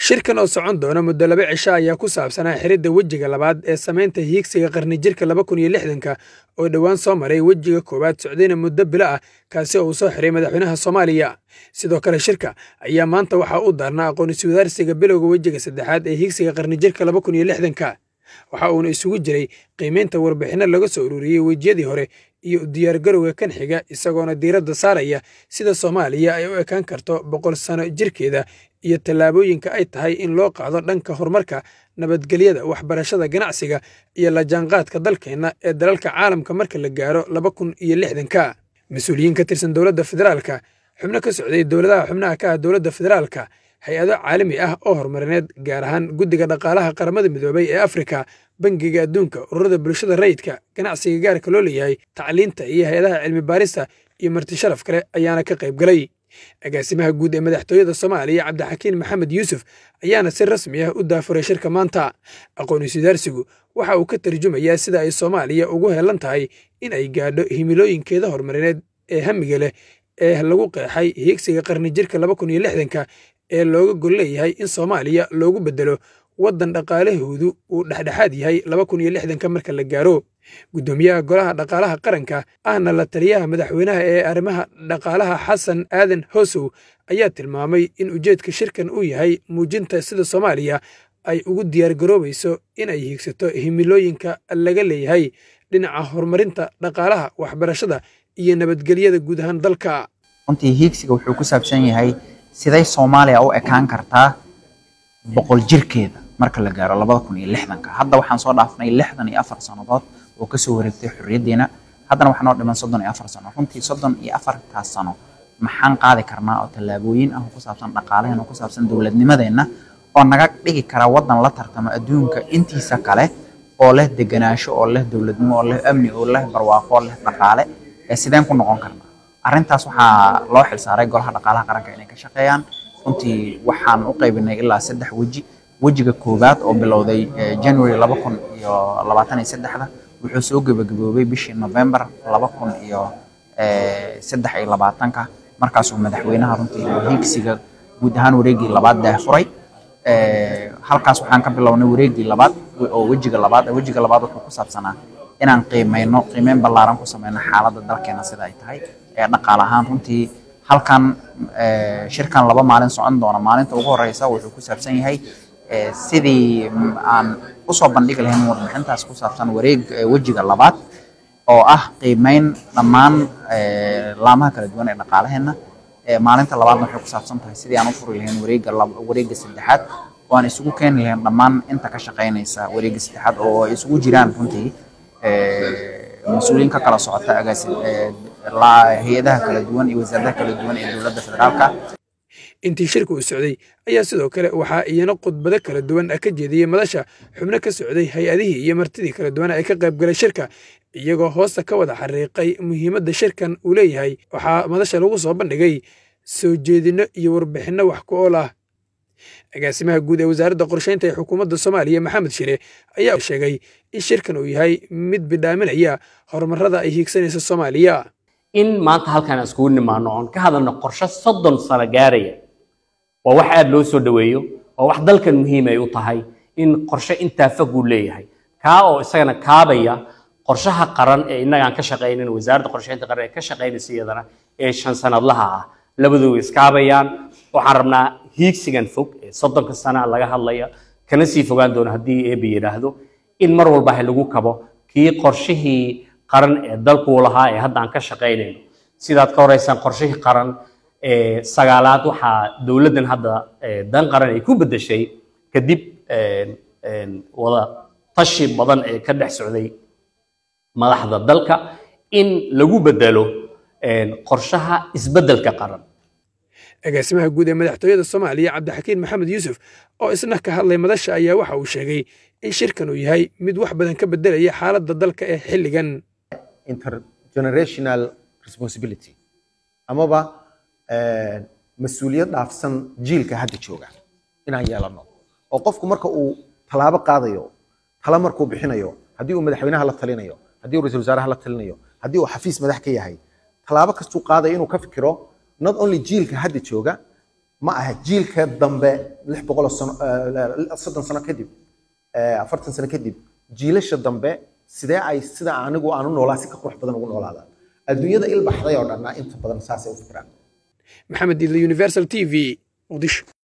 shirkan oo socon doona muddo laba cisho ayaa ku saabsanaa xiridda wejiga labaad ee samaynta hiigsiga qarni jirka laba kun iyo lixdanka oo dhowaan soo maray wejiga koowaad socdayna muddo bilo ah kaasi oo uu soo xiray madaxweynaha soomaaliya sidoo kale shirka ayaa maanta waxaa u daarnaa aqoonisi wadaarsiga bilowga wejiga saddexaad ee hiigsiga qarni jirka laba kun iyo lixdanka waxa uuna isugu jiray qiimaynta warbixinno laga soo ururiyey wejiyadii hore iyo u diyaargarowga kan xiga isagoona diiradda saaraya sida soomaaliya ay u ekaan karto boqol sano jirkeeda iyo tallaabooyinka ay tahay in loo qaado dhanka horumarka nabadgelyada waxbarashada ganacsiga iyo la jaanqaadka dalkeenna ee dalalka caalamka marka la gaaro laba kun iyo lixdanka mas-uuliyiin ka tirsan dowladda federaalka xubno ka socday dowladaha xubnaha ka ah dowladda federaalka hay-ado caalami ah oo horumarineed gaar ahaan guddiga dhaqaalaha qaramada midoobay ee afrika bangiga adduunka ururada bulshada rayidka ganacsiga gaarka loo leeyahay tacliinta iyo hay-adaha cilmi baarista iyo marti sharaf kale ayaana ka qayb galay agaasimaha guud ee madaxtooyada soomaaliya cabdixakiin maxamed yuusuf ayaana si rasmi ah u daafuray shirka maanta aqoonisudaarsigu waxa uu ka tarjumayaa sida ay soomaaliya ugu heelan tahay in ay gaadho himilooyinkeeda horumarineed ee hamiga leh ee lagu qeexay hiigsiga qarni jirka laba kun iyo lixdanka ee looga gol leeyahay in soomaaliya loogu beddelo waddan dhaqaalahoodu uu dhexdhexaad yahay laba kun iyo lixdanka marka la gaaro guddoomiyaha golaha dhaqaalaha qaranka ahna la taliyaha madaxweynaha ee arrimaha dhaqaalaha xasan aadan hoosow ayaa tilmaamay in ujeedka shirkan uu yahay muujinta sida soomaaliya ay ugu diyaargaroobayso in ay hiigsato himilooyinka laga leeyahay dhinaca horumarinta dhaqaalaha waxbarashada iyo nabadgelyada guud ahaan dalka runtii hiigsiga wuxuu ku saabsan yahay siday soomaaliya u ekaan kartaa boqol jirkeeda marka la gaaro labada kun iyo lixdanka hadda waxaan soo dhaafnay lixdan iyo afar sannadood oo kasoo wareegtay xorriyaddeena haddana waxaa noo dhiman soddon iyo afar sano runtii soddon iyo afartaas sano maxaan qaadi karnaa oo tallaabooyin ah oo ku saabsan dhaqaalaheena oo ku saabsan dowladnimadeenna oo naga dhigi kara waddan la tartamo adduunka intiisa kale oo leh deganaansho oo leh dowladnimo oo leh amni oo leh barwaaqo oo leh dhaqaale ee sideen ku noqon karnaa arrintaas waxaa loo xilsaaray golaha dhaqaalaha qaranka inay ka shaqeeyaan runtii waxaan u qaybinay ilaa saddex weji wejiga koowaad oo bilowday january laba kun iyo labaatan iyo saddexda wuxuu soo gebagaboobay bishii november laba kun iyo saddex iyo labaatanka markaasuu madaxweynaha runtii hiigsiga guud ahaan wareegii labaad daafuray halkaas waxaan ka bilownay wareegii labaad oo wejiga labaad wejiga labaad wuxuu ku saabsanaa inaan qiimeyno qiimeyn ballaaran ku sameyno xaaladda dalkeena sida ay tahay ee dhaqaale ahaan runtii halkan shirkan laba maalin socon doona maalinta ugu horeysa wuxuu ku saabsan yahay sidii aan usoo bandhigi lahayn warbixintaas ku saabsan wareeg wejiga labaad oo ah qiimeyn dhammaan laamaha kala duwan ee dhaqaalaheena maalinta labaadna waxay ku saabsan tahay sidii aan u furi lahayn wareega wareega saddexaad oo aan isugu keeni lahayn dhammaan inta ka shaqeynaysa wareega saddexaad oo ay isugu jiraan runtii mas-uuliyiin ka kala socota agaasi hay-adaha kala duwan iyo wasaaradaha kala duwan ee dowladda federaalka intii shirka uu socday ayaa sidoo kale waxaa iyana khudbado kala duwan ka jeediyey madasha xubno ka socday hay-adihii iyo martidii kala duwan ee ka qayb galay shirka iyagoo hoosta ka wada xariiqay muhiimadda shirkan uu leeyahay waxaa madasha lagu soo bandhigay soo jeedinno iyo warbixinno wax ku ool ah agaasimaha guud ee wasaaradda qorsheynta ee xukuumadda soomaaliya maxamed shire ayaa sheegay in shirkan uu yahay mid bidhaaminaya horumarada ay hiigsanaysa soomaaliya in maanta halkaan aan iskugu nimaano oon ka hadalno qorshe soddon sano gaaraya waa wax aada loo soo dhoweeyo waa wax dalkan muhiim ay u tahay in qorshe intaa fog uu leeyahay kaa oo isagana kaabaya qorshaha qaran ee innaga aan ka shaqaynin wasaaradda qorsheynta qaran ee ka shaqaynaysa iyadana ee shan sanadlaha ah labadooda iskaabayaan waxaan rabnaa hiigsigan fog ee soddonka sana laga hadlaya kana sii fogaan doono haddii eeba yidhaahdo in mar walba ha lagu kabo kii qorshihii qaran ee dalkuu lahaa ee hadda aan ka shaqaynayno sidaad ka horeysaan qorshihii qaran ee sagaalaad waxaa dowladdan hadda dan qaran ay ku beddeshay kadib wada tashi badan ee ka dhex socday madaxda dalka in lagu beddelo qorshaha isbeddelka qaran agaasimaha guud ee madaxtooyada soomaaliya cabdixakiin maxamed yuusuf oo isna ka hadlay madasha ayaa waxa uu sheegay in shirkan uu yahay mid wax badan ka beddelaya xaaladda dalka ee xilligan intergenerational responsibility amaba mas-uuliyad dhaafsan jiilka hadda jooga inaan yeelano oo qofku marka uu tallaabo qaadayo tala markuu bixinayo haddii uu madaxweynaha la talinayo haddii uu ra-isul wasaaraha la talinayo haddii uu xafiis madax ka yahay tallaabo kastuu qaadayo inuu ka fikiro not only jiilka hadda jooga ma aha jiilka dambe lix boqol sano eh, soddon sano kadib eh, afartan sano kadib jiilasha dambe sidee ay sida anigu aan u noolaa si ka qurux badan ugu noolaadaan adduunyada ilbaxday oo dhanna inta badan saasay u fikiraan maxamed diidle universal t v muqdisho